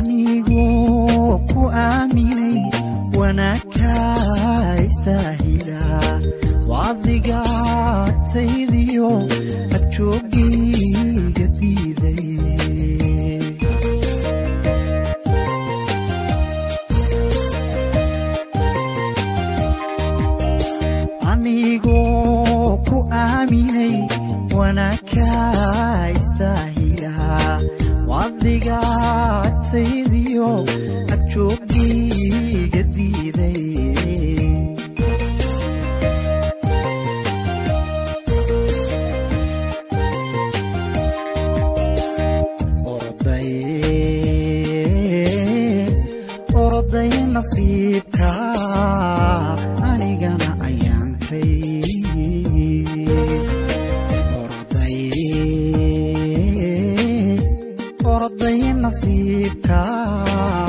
anigoo ku aaminay wanaagka istaahila wadigaataydiyo agjoogayga diiday anigoo ku aaminay wanaagka istaahila wadigaataydiyo agjoogayga diiday oroday nasiibka anigana ayaankay oroday nasiibka